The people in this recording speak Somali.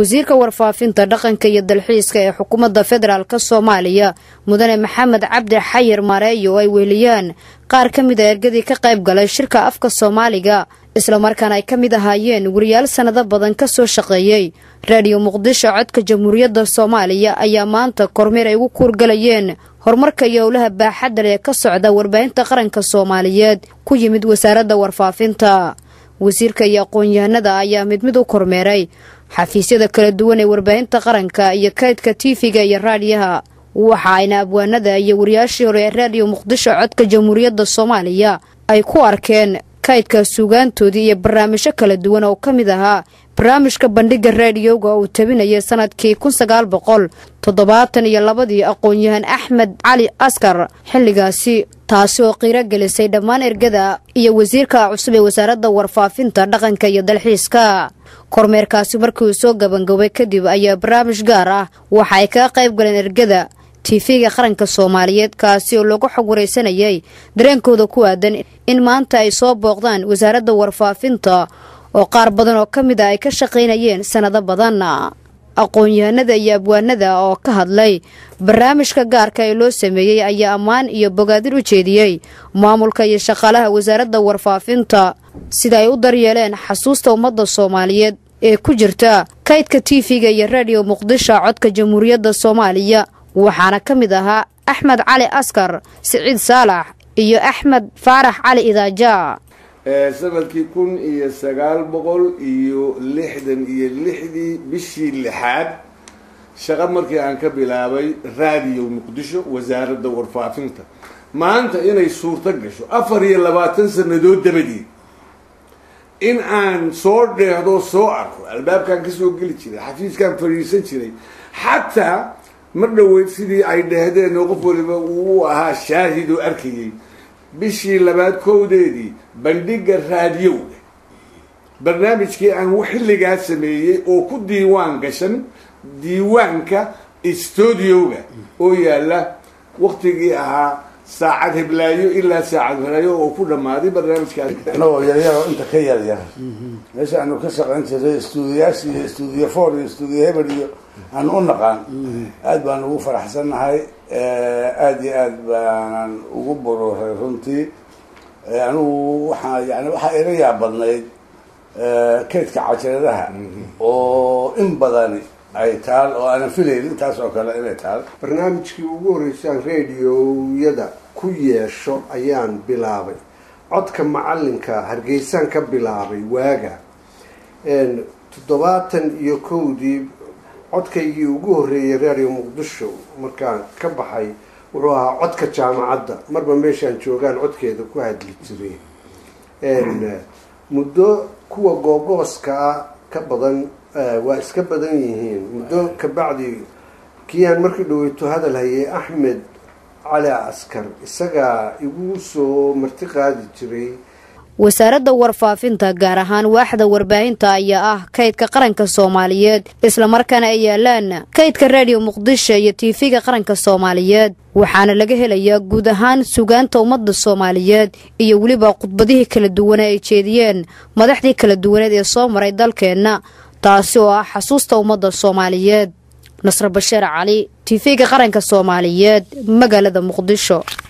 wasiirka warfaafinta dhaqanka iyo dalxiiska ee xukuumadda federaalk soomaaliya mudane maxamed cabdi xayir mareeyo oo ay weheliyaan qaar ka mid a ergadii ka qayb galay shirka afka soomaaliga islamarkaana ay ka mid ahaayeen wariyaal sannado badan ka soo shaqeeyey raadiyo muqdisho codka jamhuuriyadda soomaaliya ayaa maanta kormeer ay ugu kuurgalayeen horumarka iyo howlaha baaxadda leh ee ka socda warbaahinta qaranka soomaaliyeed ku yimid wasaaradda warfaafinta wasiirka iyo aqoon-yahanada ayaa mid mid u kormeeray xafiisyada kala duwan ee warbaahinta qaranka iyo kaydka tiifiga iyo raadiyaha waxa ayna abwaanada iyo wariyaashii hore ee raadiyo muqdisho codka jamhuuriyadda soomaaliya ay ku arkeen kaydka suugaantoodii iyo barnaamijyo kala duwan oo ka mid ahaa barnaamijka bandhigga raadiyowga uu tabinayay sanadkii kun sagaal boqol toddobaatan iyo labadii aqoon-yahan axmed cali askar xilligaasi taasi oo qiiro gelisay dhammaan ergada iyo wasiirka cusub ee wasaaradda warfaafinta dhaqanka iyo dalxiiska kormeerkaasi markii uu soo gabangabay kadib ayaa barnaamij gaar ah waxa ay kaga qayb galeen ergada tiifiga qaranka soomaaliyeed kaasi oo lagu xog waraysanayay dareenkooda ku aadan in maanta ay soo booqdaan wasaaradda warfaafinta oo qaar badan oo ka mid a ay ka shaqaynayeen sannado badan aqoon-yahanada iyo abwaanada oo ka hadlay barnaamijka gaarka ee loo sameeyey ayaa ammaan iyo bogaadin u jeediyey maamulka iyo shaqaalaha wasaaradda warfaafinta sida ay u daryeeleen xasuusta ummadda soomaaliyeed ee ku jirta kaydka tiifiga iyo raadiyo muqdisho codka jamhuuriyadda soomaaliya waxaana ka mid ahaa axmed cali askar siciid saalax iyo axmed faarax cali idaaja sanadkii kun iyo sagaal boqol iyo lixdan iyo lixdii bishii lixaad shaqo markii aan ka bilaabay raadiyo muqdisho wasaaradda warfaafinta maanta inay suurto gasho afar iyo labaatan sanadood dabadeed in aan soo dheehdo soo arko albaabkaan kasoo geli jiray xafiiskaan fadhiisan jiray xataa mar dhoweyd sidii ay dhehdeen oo qof waliba uu ahaa shaahid oo arkayay bishii labaad kowdeedii bandhigga raadiyowga barnaamijkii aan xilligaa sameeyey oo ku diiwaan gashan diiwaanka stuudioga oo yaalla waktigii ahaa saacad heblaayo ilaa saacad helaayo oo ku dhammaaday barnaamijkaas anagoo yaryaro inta ka yaryar meesha aanu ka shaqayn jiray stuudiyaas iyo stuudiyo for iyo stuudiyo hebel iyo aanu u naqaan aada baan ugu faraxsannahay aada iyo aad baanan ugu bururay runtii anigu waxaa yani waxaa ila yaabadnayd kaydka cajaladaha oo in badani ay taal oo aanan filayn intaas oo kale inay taal barnaamijkii ugu horreysaan radioyada ku yeesho ayaan bilaabay codka macalinka hargeysaan ka bilaabay waaga toddobaatan iyo kowdii codkaygii ugu horreeyay radio muqdisho markaan ka baxay wuxuu ahaa codka jaamacadda marba meeshaan joogaan codkeeda ku hadli jiray muddo kuwa googooska ah ka badan waa iska badan yihiin muddo kabacdi kiiaan markii dhaweyto hadal hayay axmed cali askar isagaa igu soo marti qaadi jiray wasaaradda warfaafinta gaar ahaan waaxda warbaahinta ayaa ah kaydka qaranka soomaaliyeed islamarkaana ay yaalaan kaydka raadiyo muqdisho iyo tiifiga qaranka soomaaliyeed waxaana laga helayaa guud ahaan sugaanta ummadda soomaaliyeed iyo weliba khudbadihii kala duwane ay jeediyeen madaxdii kala duwaneed ee soo maray dalkeenna taasi oo ah xasuusta ummadda soomaaliyeed nasre basheer cali tiifiga qaranka soomaaliyeed magaalada muqdisho